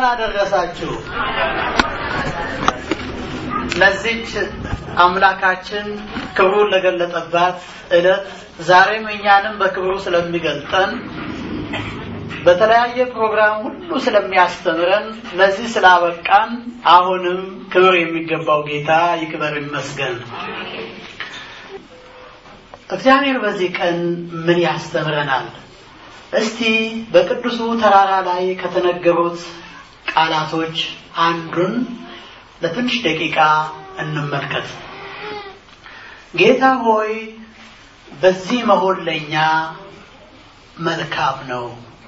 እንኳን አደረሳችሁ። ለዚች አምላካችን ክብሩን ለገለጠባት ዕለት ዛሬም እኛንም በክብሩ ስለሚገልጠን በተለያየ ፕሮግራም ሁሉ ስለሚያስተምረን ለዚህ ስላበቃን አሁንም ክብር የሚገባው ጌታ ይክበር ይመስገን። እግዚአብሔር በዚህ ቀን ምን ያስተምረናል? እስቲ በቅዱሱ ተራራ ላይ ከተነገሩት ቃላቶች አንዱን ለትንሽ ደቂቃ እንመልከት። ጌታ ሆይ በዚህ መሆን ለእኛ መልካም ነው።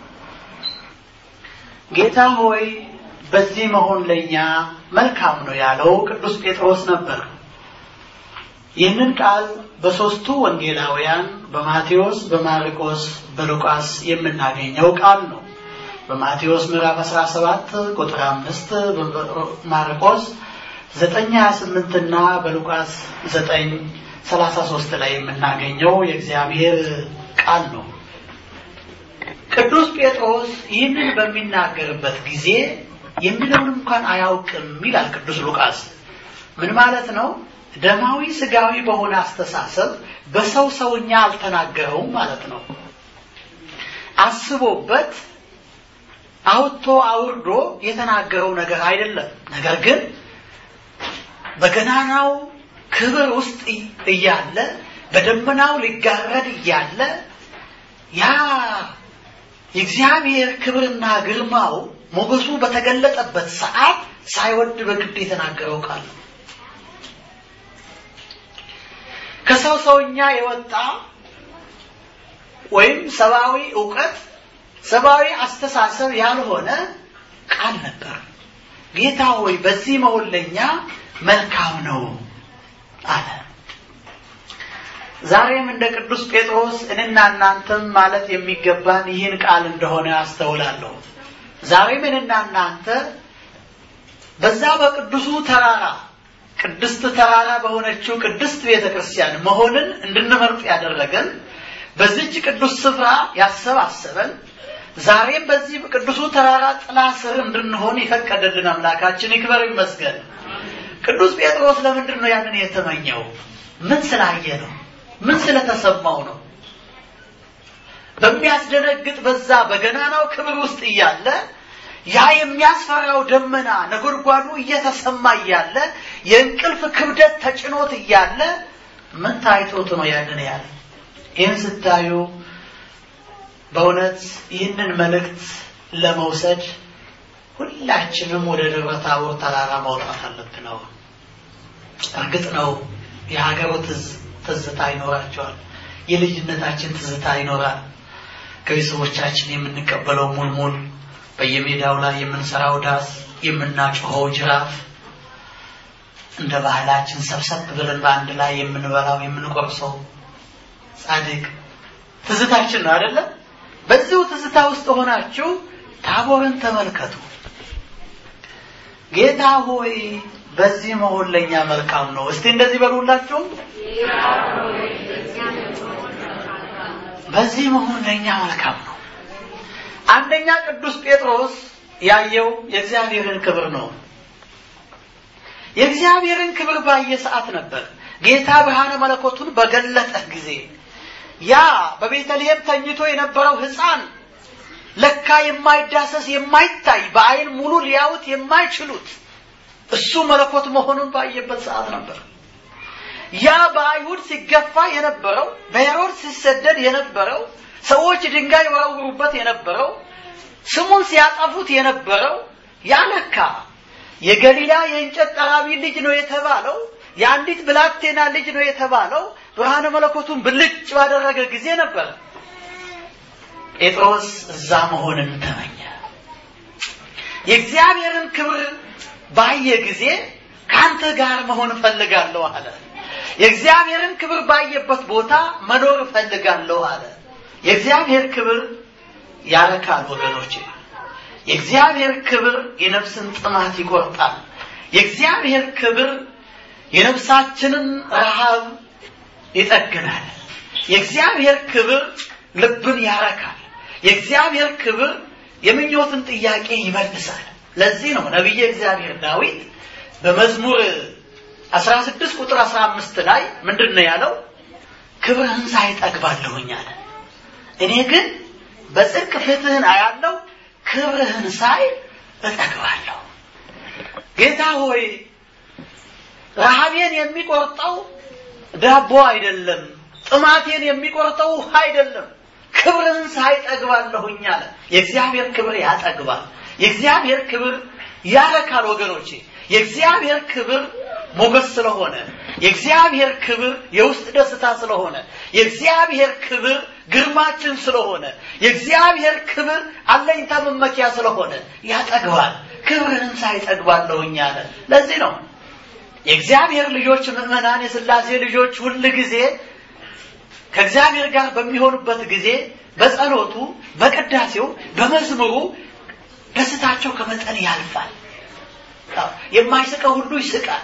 ጌታ ሆይ በዚህ መሆን ለእኛ መልካም ነው ያለው ቅዱስ ጴጥሮስ ነበር። ይህንን ቃል በሦስቱ ወንጌላውያን በማቴዎስ፣ በማርቆስ፣ በሉቃስ የምናገኘው ቃል ነው። በማቴዎስ ምዕራፍ 17 ቁጥር 5 በማርቆስ 928 እና በሉቃስ 933 ላይ የምናገኘው የእግዚአብሔር ቃል ነው። ቅዱስ ጴጥሮስ ይህንን በሚናገርበት ጊዜ የሚለውን እንኳን አያውቅም ይላል ቅዱስ ሉቃስ። ምን ማለት ነው? ደማዊ ስጋዊ በሆነ አስተሳሰብ በሰው ሰውኛ አልተናገረውም ማለት ነው። አስቦበት አውጥቶ አውርዶ የተናገረው ነገር አይደለም። ነገር ግን በገናናው ክብር ውስጥ እያለ በደመናው ሊጋረድ እያለ ያ የእግዚአብሔር ክብርና ግርማው ሞገሱ በተገለጠበት ሰዓት ሳይወድ በግድ የተናገረው ቃል ነው። ከሰው ሰውኛ የወጣ ወይም ሰብአዊ እውቀት ሰብአዊ አስተሳሰብ ያልሆነ ቃል ነበር። ጌታ ሆይ በዚህ መሆን ለእኛ መልካም ነው አለ። ዛሬም እንደ ቅዱስ ጴጥሮስ እኔና እናንተም ማለት የሚገባን ይህን ቃል እንደሆነ አስተውላለሁ። ዛሬም እኔና እናንተ በዛ በቅዱሱ ተራራ ቅድስት ተራራ በሆነችው ቅድስት ቤተ ክርስቲያን መሆንን እንድንመርጥ ያደረገን በዚች ቅዱስ ስፍራ ያሰባሰበን ዛሬም በዚህ ቅዱሱ ተራራ ጥላ ስር እንድንሆን የፈቀደልን አምላካችን ይክበር ይመስገን። ቅዱስ ጴጥሮስ ለምንድን ነው ያንን የተመኘው? ምን ስላየ ነው? ምን ስለተሰማው ነው? በሚያስደነግጥ በዛ በገናናው ክብር ውስጥ እያለ ያ የሚያስፈራው ደመና ነጎድጓዱ እየተሰማ እያለ የእንቅልፍ ክብደት ተጭኖት እያለ ምን ታይቶት ነው ያንን ያለ? ይህን ስታዩ በእውነት ይህንን መልእክት ለመውሰድ ሁላችንም ወደ ደብረ ታቦር ተራራ መውጣት አለብን ነው። እርግጥ ነው የሀገሩ ትዝታ ይኖራቸዋል። የልጅነታችን ትዝታ ይኖራል። ከቤተሰቦቻችን የምንቀበለው ሙልሙል፣ በየሜዳው ላይ የምንሰራው ዳስ፣ የምናጮኸው ጅራፍ፣ እንደ ባህላችን ሰብሰብ ብለን በአንድ ላይ የምንበላው የምንቆርሰው ጻድቅ ትዝታችን ነው አይደለም? በዚሁ ትዝታ ውስጥ ሆናችሁ ታቦርን ተመልከቱ። ጌታ ሆይ በዚህ መሆን ለእኛ መልካም ነው። እስቲ እንደዚህ በሉላችሁም። በዚህ መሆን ለእኛ መልካም ነው። አንደኛ ቅዱስ ጴጥሮስ ያየው የእግዚአብሔርን ክብር ነው። የእግዚአብሔርን ክብር ባየ ሰዓት ነበር ጌታ ብርሃነ መለኮቱን በገለጠ ጊዜ ያ በቤተልሔም ተኝቶ የነበረው ሕፃን ለካ የማይዳሰስ የማይታይ በአይን ሙሉ ሊያዩት የማይችሉት እሱ መለኮት መሆኑን ባየበት ሰዓት ነበር። ያ በአይሁድ ሲገፋ የነበረው በሄሮድስ ሲሰደድ የነበረው ሰዎች ድንጋይ ወረውሩበት የነበረው ስሙን ሲያጠፉት የነበረው ያ ለካ የገሊላ የእንጨት ጠራቢ ልጅ ነው የተባለው የአንዲት ብላቴና ልጅ ነው የተባለው ብርሃነ መለኮቱን ብልጭ ባደረገ ጊዜ ነበር ጴጥሮስ እዛ መሆንን ተመኘ። የእግዚአብሔርን ክብር ባየ ጊዜ ከአንተ ጋር መሆን እፈልጋለሁ አለ። የእግዚአብሔርን ክብር ባየበት ቦታ መኖር እፈልጋለሁ አለ። የእግዚአብሔር ክብር ያረካል ወገኖች። የእግዚአብሔር ክብር የነፍስን ጥማት ይቆርጣል። የእግዚአብሔር ክብር የነፍሳችንን ረሃብ ይጠግናል። የእግዚአብሔር ክብር ልብን ያረካል። የእግዚአብሔር ክብር የምኞትን ጥያቄ ይመልሳል። ለዚህ ነው ነቢየ እግዚአብሔር ዳዊት በመዝሙር 16 ቁጥር 15 ላይ ምንድን ነው ያለው? ክብርህን ሳይ ጠግባለሁኝ አለ። እኔ ግን በጽድቅ ፊትህን አያለው፣ ክብርህን ሳይ እጠግባለሁ። ጌታ ሆይ ረሃቤን የሚቆርጠው ዳቦ አይደለም፣ ጥማቴን የሚቆርጠው ውሃ አይደለም፣ ክብርህን ሳይ ጠግባለሁኝ አለ። የእግዚአብሔር ክብር ያጠግባል። የእግዚአብሔር ክብር ያረካል ወገኖቼ። የእግዚአብሔር ክብር ሞገስ ስለሆነ፣ የእግዚአብሔር ክብር የውስጥ ደስታ ስለሆነ፣ የእግዚአብሔር ክብር ግርማችን ስለሆነ፣ የእግዚአብሔር ክብር አለኝታ መመኪያ ስለሆነ ያጠግባል። ክብርህን ሳይ ጠግባለሁኝ አለ። ለዚህ ነው የእግዚአብሔር ልጆች ምዕመናን፣ የሥላሴ ልጆች ሁል ጊዜ ከእግዚአብሔር ጋር በሚሆኑበት ጊዜ በጸሎቱ፣ በቅዳሴው፣ በመዝሙሩ ደስታቸው ከመጠን ያልፋል። የማይስቀው ሁሉ ይስቃል።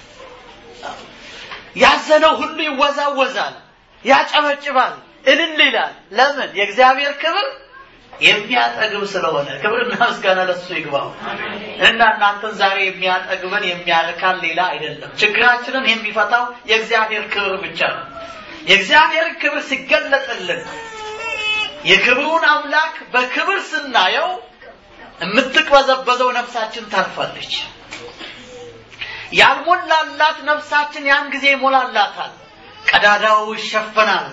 ያዘነው ሁሉ ይወዛወዛል፣ ያጨበጭባል፣ እልል ይላል። ለምን? የእግዚአብሔር ክብር የሚያጠግብ ስለሆነ። ክብርና ምስጋና ለሱ ይግባው እና እናንተን ዛሬ የሚያጠግበን የሚያረካን ሌላ አይደለም። ችግራችንን የሚፈታው የእግዚአብሔር ክብር ብቻ ነው። የእግዚአብሔር ክብር ሲገለጥልን የክብሩን አምላክ በክብር ስናየው የምትቅበዘበዘው ነፍሳችን ታርፋለች። ያልሞላላት ነፍሳችን ያን ጊዜ ይሞላላታል። ቀዳዳው ይሸፈናል።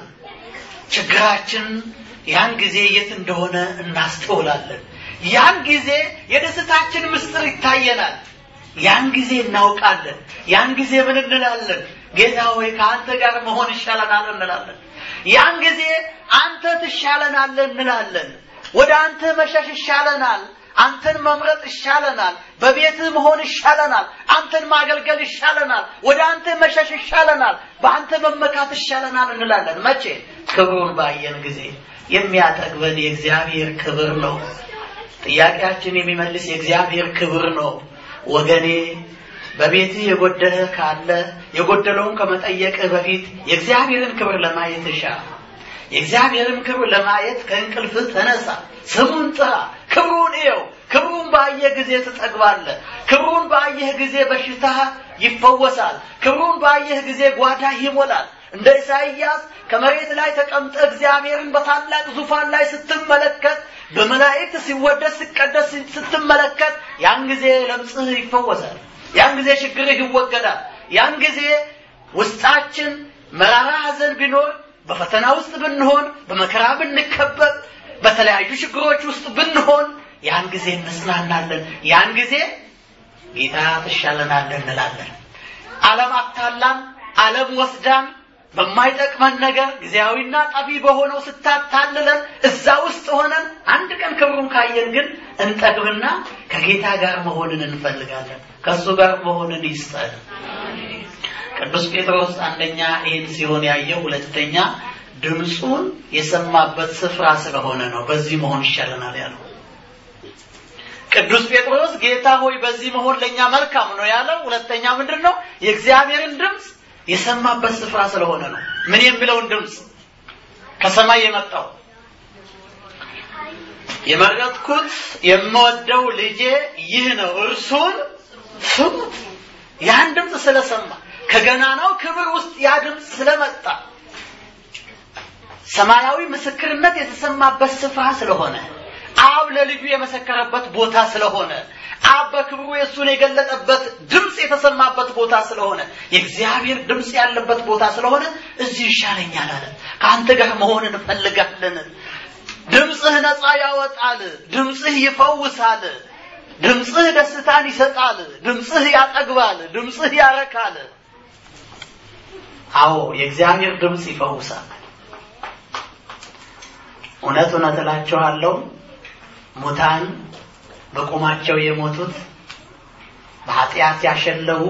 ችግራችን ያን ጊዜ የት እንደሆነ እናስተውላለን። ያን ጊዜ የደስታችን ምስጢር ይታየናል። ያን ጊዜ እናውቃለን። ያን ጊዜ ምን እንላለን? ጌታ ሆይ ከአንተ ጋር መሆን ይሻለናል እንላለን። ያን ጊዜ አንተ ትሻለናለህ እንላለን። ወደ አንተ መሸሽ ይሻለናል። አንተን መምረጥ ይሻለናል። በቤትህ መሆን ይሻለናል። አንተን ማገልገል ይሻለናል። ወደ አንተ መሸሽ ይሻለናል። በአንተ መመካት ይሻለናል እንላለን። መቼ? ክብሩን ባየን ጊዜ። የሚያጠግበን የእግዚአብሔር ክብር ነው። ጥያቄያችን የሚመልስ የእግዚአብሔር ክብር ነው። ወገኔ በቤትህ የጎደለ ካለ የጎደለውን ከመጠየቅህ በፊት የእግዚአብሔርን ክብር ለማየት እሻ። የእግዚአብሔርን ክብር ለማየት ከእንቅልፍህ ተነሳ፣ ስሙን ጥራ፣ ክብሩን እየው። ክብሩን ባየህ ጊዜ ትጠግባለህ። ክብሩን ባየህ ጊዜ በሽታህ ይፈወሳል። ክብሩን ባየህ ጊዜ ጓዳህ ይሞላል። እንደ ኢሳይያስ ከመሬት ላይ ተቀምጠ እግዚአብሔርን በታላቅ ዙፋን ላይ ስትመለከት በመላእክት ሲወደስ ሲቀደስ ስትመለከት ያን ጊዜ ለምጽህ ይፈወሳል። ያን ጊዜ ችግርህ ይወገዳል። ያን ጊዜ ውስጣችን መራራ ሐዘን ቢኖር በፈተና ውስጥ ብንሆን በመከራ ብንከበብ በተለያዩ ችግሮች ውስጥ ብንሆን ያን ጊዜ እንጽናናለን። ያን ጊዜ ጌታ ትሻለናለን እንላለን። ዓለም አታላን፣ ዓለም ወስዳን በማይጠቅመን ነገር ጊዜያዊና ጠፊ በሆነው ስታታልለን እዛ ውስጥ ሆነን አንድ ቀን ክብሩን ካየን ግን እንጠግብና ከጌታ ጋር መሆንን እንፈልጋለን። ከእሱ ጋር መሆንን ይስጠን። ቅዱስ ጴጥሮስ አንደኛ ይህን ሲሆን ያየው፣ ሁለተኛ ድምፁን የሰማበት ስፍራ ስለሆነ ነው። በዚህ መሆን ይሻለናል ያለው ቅዱስ ጴጥሮስ ጌታ ሆይ በዚህ መሆን ለእኛ መልካም ነው ያለው። ሁለተኛ ምንድን ነው? የእግዚአብሔርን ድምፅ የሰማበት ስፍራ ስለሆነ ነው። ምን የሚለውን ድምፅ? ከሰማይ የመጣው የመረጥኩት የምወደው ልጄ ይህ ነው፣ እርሱን ስሙት። ያን ድምፅ ስለሰማ ከገናናው ክብር ውስጥ ያ ድምፅ ስለመጣ ሰማያዊ ምስክርነት የተሰማበት ስፍራ ስለሆነ አብ ለልጁ የመሰከረበት ቦታ ስለሆነ አብ በክብሩ የእሱን የገለጠበት ድምፅ የተሰማበት ቦታ ስለሆነ የእግዚአብሔር ድምፅ ያለበት ቦታ ስለሆነ እዚህ ይሻለኛል አለ። ከአንተ ጋር መሆን እንፈልጋለን። ድምፅህ ነፃ ያወጣል። ድምፅህ ይፈውሳል። ድምፅህ ደስታን ይሰጣል። ድምፅህ ያጠግባል። ድምፅህ ያረካል። አዎ የእግዚአብሔር ድምፅ ይፈውሳል። እውነት እውነት እላችኋለሁ ሙታን በቁማቸው የሞቱት በኃጢአት ያሸለቡ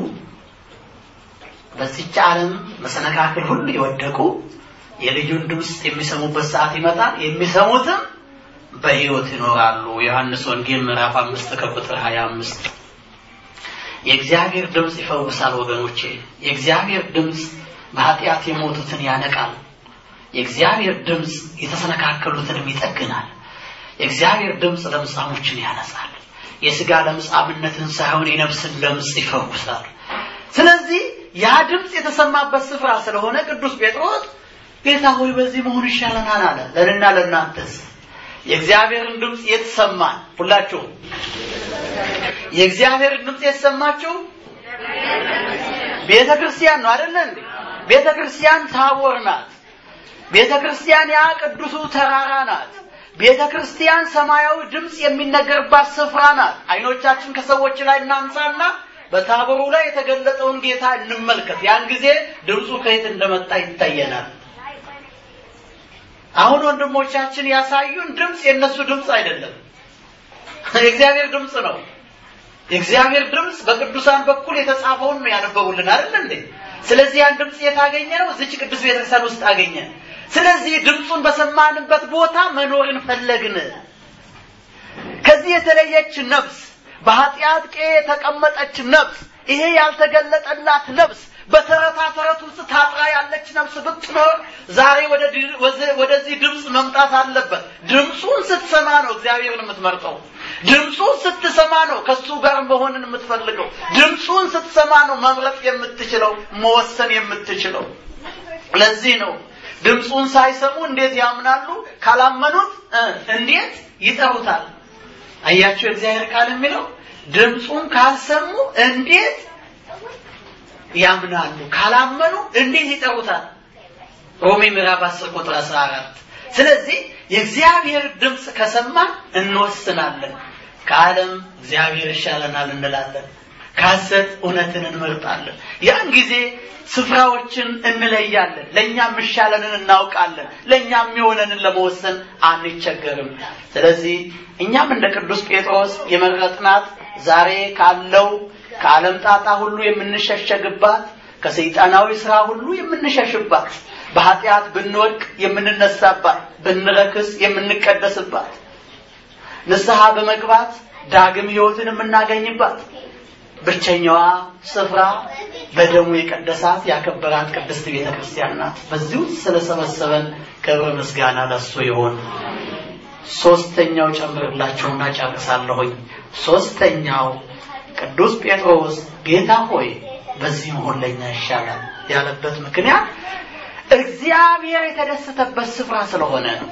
በዚች ዓለም መሰነካክል ሁሉ የወደቁ የልጁን ድምፅ የሚሰሙበት ሰዓት ይመጣል። የሚሰሙትም በሕይወት ይኖራሉ። ዮሐንስ ወንጌል ምዕራፍ አምስት ከቁጥር ሀያ አምስት የእግዚአብሔር ድምፅ ይፈውሳል ወገኖቼ። የእግዚአብሔር ድምፅ በኃጢአት የሞቱትን ያነቃል። የእግዚአብሔር ድምፅ የተሰነካከሉትንም ይጠግናል። የእግዚአብሔር ድምፅ ለምጻሞችን ያነጻል። የስጋ ለምጻምነትን ሳይሆን የነፍስን ለምጽ ይፈውሳል። ስለዚህ ያ ድምፅ የተሰማበት ስፍራ ስለሆነ ቅዱስ ጴጥሮስ ጌታ ሆይ በዚህ መሆን ይሻለናል አለ። ለእኔና ለእናንተስ የእግዚአብሔርን ድምፅ የተሰማን ሁላችሁም የእግዚአብሔርን ድምፅ የተሰማችሁ ቤተ ክርስቲያን ነው አይደለ እንዴ? ቤተ ክርስቲያን ታቦር ናት። ቤተ ክርስቲያን ያ ቅዱሱ ተራራ ናት። ቤተ ክርስቲያን ሰማያዊ ድምፅ የሚነገርባት ስፍራ ናት። አይኖቻችን ከሰዎች ላይ እናንሳና በታቦሩ ላይ የተገለጠውን ጌታ እንመልከት። ያን ጊዜ ድምፁ ከየት እንደመጣ ይታየናል። አሁን ወንድሞቻችን ያሳዩን ድምፅ የእነሱ ድምፅ አይደለም፣ የእግዚአብሔር ድምፅ ነው። የእግዚአብሔር ድምፅ በቅዱሳን በኩል የተጻፈውን ነው ያነበቡልን አይደል እንዴ? ስለዚህ ያን ድምፅ የታገኘ ነው እዚች ቅዱስ ቤተክርስቲያን ውስጥ አገኘ። ስለዚህ ድምፁን በሰማንበት ቦታ መኖርን ፈለግን። ከዚህ የተለየች ነፍስ፣ በኃጢአት ቄ የተቀመጠች ነፍስ፣ ይሄ ያልተገለጠላት ነፍስ በተረታ ተረት ውስጥ ታጥራ ያለች ነፍስ ብትኖር ዛሬ ወደዚህ ድምፅ መምጣት አለበት። ድምፁን ስትሰማ ነው እግዚአብሔርን የምትመርጠው። ድምፁን ስትሰማ ነው ከሱ ጋር መሆንን የምትፈልገው። ድምፁን ስትሰማ ነው መምረጥ የምትችለው፣ መወሰን የምትችለው። ለዚህ ነው ድምፁን ሳይሰሙ እንዴት ያምናሉ? ካላመኑት እንዴት ይጠሩታል? አያችሁ የእግዚአብሔር ቃል የሚለው ድምፁን ካልሰሙ እንዴት ያምናሉ? ካላመኑ እንዴት ይጠሩታል? ሮሜ ምዕራፍ 10 ቁጥር 14። ስለዚህ የእግዚአብሔር ድምፅ ከሰማን እንወስናለን። ከዓለም እግዚአብሔር ይሻለናል እንላለን። ከሐሰት እውነትን እንመርጣለን። ያን ጊዜ ስፍራዎችን እንለያለን። ለእኛ የሚሻለንን እናውቃለን። ለእኛ የሚሆነንን ለመወሰን አንቸገርም። ስለዚህ እኛም እንደ ቅዱስ ጴጥሮስ የመረጥናት ዛሬ ካለው ከዓለም ጣጣ ሁሉ የምንሸሸግባት ከሰይጣናዊ ስራ ሁሉ የምንሸሽባት በኃጢአት ብንወድቅ የምንነሳባት ብንረክስ የምንቀደስባት ንስሐ በመግባት ዳግም ሕይወትን የምናገኝባት ብቸኛዋ ስፍራ በደሙ የቀደሳት ያከበራት ቅድስት ቤተ ክርስቲያን ናት። በዚህ ውስጥ ስለሰበሰበን ክብር ምስጋና ለሱ ይሆን። ሶስተኛው ጨምርላችሁና ጨርሳለሁኝ። ሶስተኛው ቅዱስ ጴጥሮስ ጌታ ሆይ በዚህ መሆን ለኛ ይሻላል ያለበት ምክንያት እግዚአብሔር የተደሰተበት ስፍራ ስለሆነ ነው።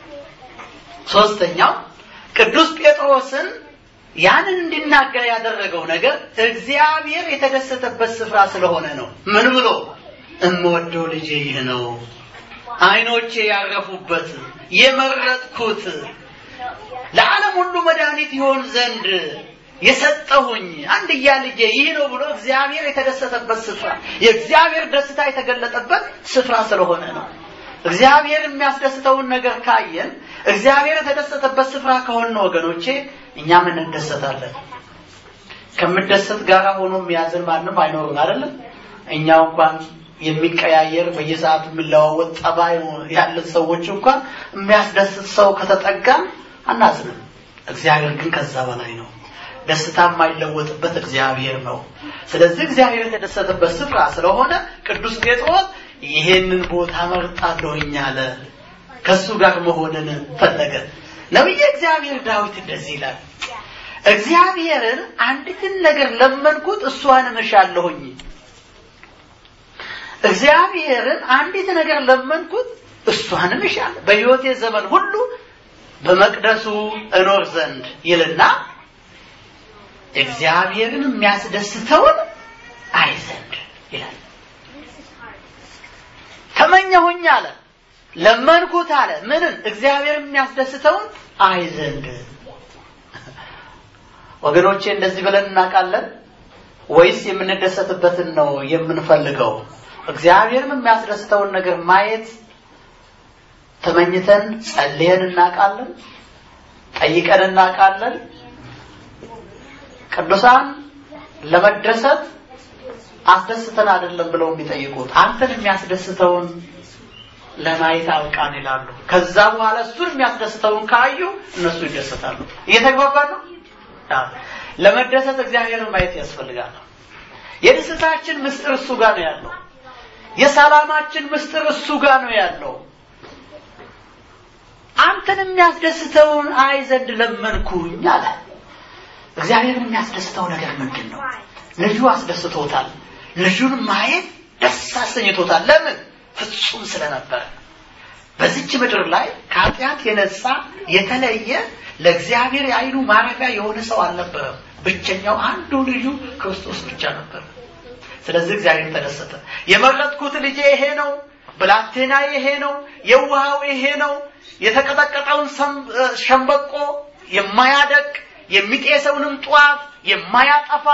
ሶስተኛው ቅዱስ ጴጥሮስን ያንን እንዲናገር ያደረገው ነገር እግዚአብሔር የተደሰተበት ስፍራ ስለሆነ ነው። ምን ብሎ እምወደው ልጄ ይህ ነው፣ አይኖቼ ያረፉበት የመረጥኩት ለዓለም ሁሉ መድኃኒት ይሆን ዘንድ የሰጠሁኝ አንድያ ልጄ ይህ ነው ብሎ እግዚአብሔር የተደሰተበት ስፍራ የእግዚአብሔር ደስታ የተገለጠበት ስፍራ ስለሆነ ነው። እግዚአብሔር የሚያስደስተውን ነገር ካየን እግዚአብሔር የተደሰተበት ስፍራ ከሆነ ወገኖቼ እኛም እንደሰታለን። ከምደሰት ጋር ሆኖ የሚያዝን ማንም አይኖርም አይደለም። እኛው እንኳን የሚቀያየር በየሰዓቱ የሚለዋወጥ ጠባይ ያለን ሰዎች እንኳን የሚያስደስት ሰው ከተጠጋን አናዝንም። እግዚአብሔር ግን ከዛ በላይ ነው። ደስታ የማይለወጥበት እግዚአብሔር ነው። ስለዚህ እግዚአብሔር የተደሰተበት ስፍራ ስለሆነ ቅዱስ ጴጥሮስ ይሄንን ቦታ መርጣለሁኝ አለ። ከሱ ጋር መሆንን ፈለገ። ነቢየ እግዚአብሔር ዳዊት እንደዚህ ይላል፣ እግዚአብሔርን አንዲትን ነገር ለመንኩት እሷን እሻለሁኝ። እግዚአብሔርን አንዲት ነገር ለመንኩት እሷን እሻለሁ፣ በሕይወቴ ዘመን ሁሉ በመቅደሱ እኖር ዘንድ ይልና እግዚአብሔርን የሚያስደስተውን አይ ዘንድ ይላል። ተመኘሁኝ አለ፣ ለመንኩት አለ። ምንን? እግዚአብሔርን የሚያስደስተውን አይ ዘንድ። ወገኖቼ እንደዚህ ብለን እናውቃለን ወይስ የምንደሰትበትን ነው የምንፈልገው? እግዚአብሔርን የሚያስደስተውን ነገር ማየት ተመኝተን ጸልየን እናውቃለን? ጠይቀን እናውቃለን? ቅዱሳን ለመደሰት አስደስተን አይደለም ብለው የሚጠይቁት አንተን የሚያስደስተውን ለማየት አብቃን ይላሉ። ከዛ በኋላ እሱን የሚያስደስተውን ካዩ እነሱ ይደሰታሉ። እየተግባባን ነው። ለመደሰት እግዚአብሔርን ማየት ያስፈልጋል። የደስታችን ምስጢር እሱ ጋር ነው ያለው። የሰላማችን ምስጢር እሱ ጋር ነው ያለው። አንተን የሚያስደስተውን አይ ዘንድ ለመንኩኝ አለ። እግዚአብሔርን የሚያስደስተው ነገር ምንድን ነው? ልጁ አስደስቶታል። ልጁን ማየት ደስ አሰኝቶታል። ለምን? ፍጹም ስለነበረ። በዚች ምድር ላይ ከኃጢአት የነጻ የተለየ ለእግዚአብሔር የዓይኑ ማረፊያ የሆነ ሰው አልነበረም። ብቸኛው አንዱ ልጁ ክርስቶስ ብቻ ነበር። ስለዚህ እግዚአብሔር ተደሰተ። የመረጥኩት ልጄ ይሄ ነው፣ ብላቴና ይሄ ነው፣ የውሃው ይሄ ነው፣ የተቀጠቀጠውን ሸምበቆ የማያደቅ የሚጤሰውንም ጧፍ የማያጠፋ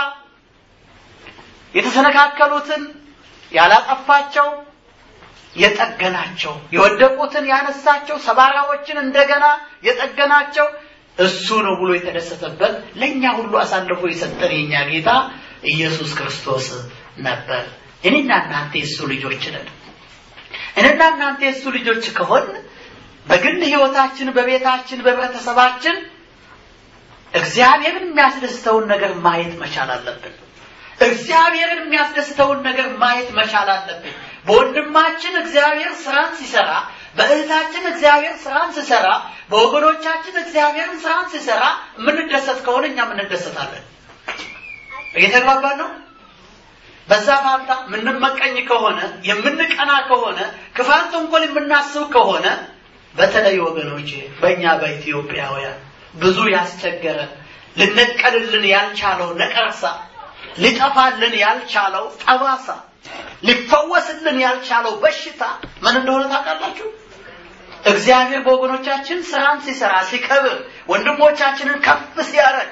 የተሰነካከሉትን ያላጠፋቸው የጠገናቸው የወደቁትን ያነሳቸው ሰባራዎችን እንደገና የጠገናቸው እሱ ነው ብሎ የተደሰተበት ለእኛ ሁሉ አሳልፎ የሰጠን የኛ ጌታ ኢየሱስ ክርስቶስ ነበር። እኔና እናንተ የእሱ ልጆች ነን። እኔና እናንተ የእሱ ልጆች ከሆን በግል ህይወታችን፣ በቤታችን፣ በህብረተሰባችን እግዚአብሔርን የሚያስደስተውን ነገር ማየት መቻል አለብን። እግዚአብሔርን የሚያስደስተውን ነገር ማየት መቻል አለብን። በወንድማችን እግዚአብሔር ስራን ሲሰራ፣ በእህታችን እግዚአብሔር ስራን ሲሰራ፣ በወገኖቻችን እግዚአብሔርን ስራን ሲሰራ የምንደሰት ከሆነ እኛም እንደሰታለን። እየተግባባን ነው። በዛ ፋንታ የምንመቀኝ ከሆነ የምንቀና ከሆነ ክፋት፣ ተንኮል የምናስብ ከሆነ በተለይ ወገኖች በእኛ በኢትዮጵያውያን ብዙ ያስቸገረ ልነቀልልን ያልቻለው ነቀርሳ ሊጠፋልን ያልቻለው ጠባሳ ሊፈወስልን ያልቻለው በሽታ ምን እንደሆነ ታውቃላችሁ? እግዚአብሔር በወገኖቻችን ስራን ሲሰራ ሲከብር፣ ወንድሞቻችንን ከፍ ሲያደርግ፣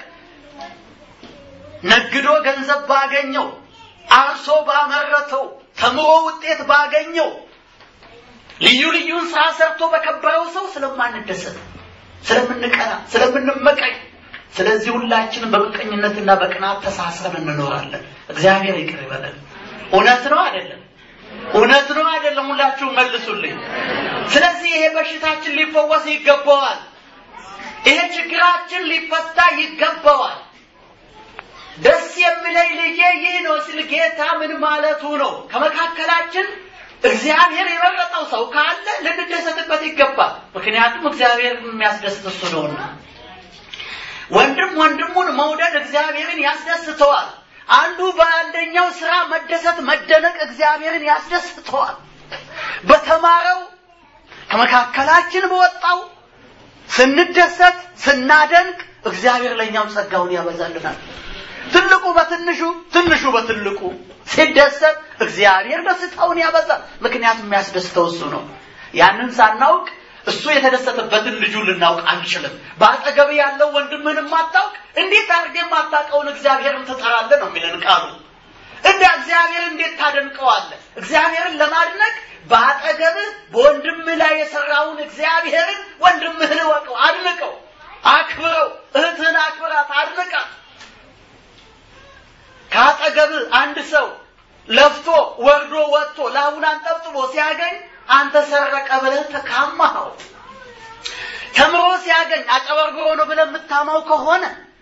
ነግዶ ገንዘብ ባገኘው፣ አርሶ ባመረተው፣ ተምሮ ውጤት ባገኘው፣ ልዩ ልዩን ስራ ሰርቶ በከበረው ሰው ስለማንደሰት፣ ስለምንቀና፣ ስለምንመቀኝ ስለዚህ ሁላችንም በምቀኝነትና በቅናት ተሳስረን እንኖራለን። እግዚአብሔር ይቅር ይበለን። እውነት ነው አይደለም? እውነት ነው አይደለም? ሁላችሁም መልሱልኝ። ስለዚህ ይሄ በሽታችን ሊፈወስ ይገባዋል። ይሄ ችግራችን ሊፈታ ይገባዋል። ደስ የሚለኝ ልጄ ይህ ነው ሲል ጌታ ምን ማለቱ ነው? ከመካከላችን እግዚአብሔር የመረጠው ሰው ካለ ልንደሰትበት ይገባል። ምክንያቱም እግዚአብሔር የሚያስደስት እሱ ነውና። ወንድም ወንድሙን መውደድ እግዚአብሔርን ያስደስተዋል። አንዱ በአንደኛው ስራ መደሰት፣ መደነቅ እግዚአብሔርን ያስደስተዋል። በተማረው ከመካከላችን በወጣው ስንደሰት፣ ስናደንቅ እግዚአብሔር ለእኛም ጸጋውን ያበዛልናል። ትልቁ በትንሹ ትንሹ በትልቁ ሲደሰት እግዚአብሔር ደስታውን ያበዛል። ምክንያቱም የሚያስደስተው እሱ ነው። ያንን ሳናውቅ እሱ የተደሰተበትን ልጁን ልናውቅ አንችልም። በአጠገብ ያለው ወንድምህን የማታውቅ እንዴት አድርገህ የማታውቀውን እግዚአብሔርን ትጠራለህ ነው የሚለን ቃሉ። እንደ እግዚአብሔር እንዴት ታደንቀዋለህ? እግዚአብሔርን ለማድነቅ በአጠገብህ በወንድምህ ላይ የሰራውን እግዚአብሔርን ወንድምህን እወቀው፣ አድንቀው፣ አክብረው። እህትህን አክብራት፣ አድንቃት። ከአጠገብህ አንድ ሰው ለፍቶ ወርዶ ወጥቶ ላቡን አንጠብጥቦ ሲያገኝ አንተ ሰረቀ ብለህ ተካማኸው። ተምሮ ሲያገኝ አጨበርብሮ ነው ብለህ የምታማው ከሆነ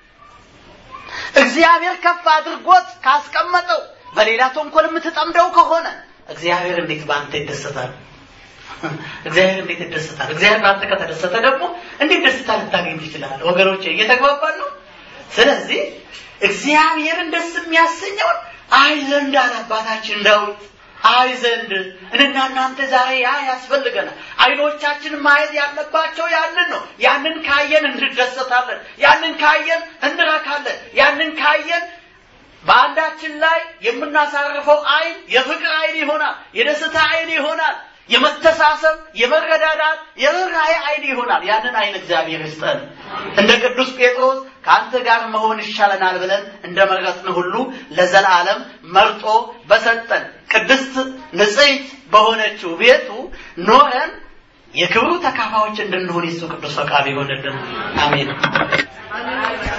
እግዚአብሔር ከፍ አድርጎት ካስቀመጠው በሌላ ተንኮል የምትጠምደው ከሆነ እግዚአብሔር እንዴት በአንተ ይደሰታል? እግዚአብሔር እንዴት ይደሰታል? እግዚአብሔር በአንተ ከተደሰተ ደግሞ እንዴት ደስታ ልታገኝ ትችላለህ? ወገኖቼ እየተግባባን ነው። ስለዚህ እግዚአብሔርን ደስ የሚያሰኘውን አይ ዘንድ አለ አባታችን ዳዊት አይ ዘንድ እኔና እናንተ ዛሬ ያ ያስፈልገናል። አይኖቻችን ማየት ያለባቸው ያንን ነው። ያንን ካየን እንደሰታለን። ያንን ካየን እንረካለን። ያንን ካየን በአንዳችን ላይ የምናሳርፈው አይን የፍቅር አይን ይሆናል። የደስታ አይን ይሆናል። የመተሳሰብ፣ የመረዳዳት፣ የርኅራኄ አይን ይሆናል። ያንን አይን እግዚአብሔር ይስጠን። እንደ ቅዱስ ጴጥሮስ ከአንተ ጋር መሆን ይሻለናል ብለን እንደመረጥን ሁሉ ለዘላለም መርጦ በሰጠን ቅድስት ንጽሕት በሆነችው ቤቱ ኖረን የክብሩ ተካፋዮች እንድንሆን የሱ ቅዱስ ፈቃድ ይሆንልን። አሜን።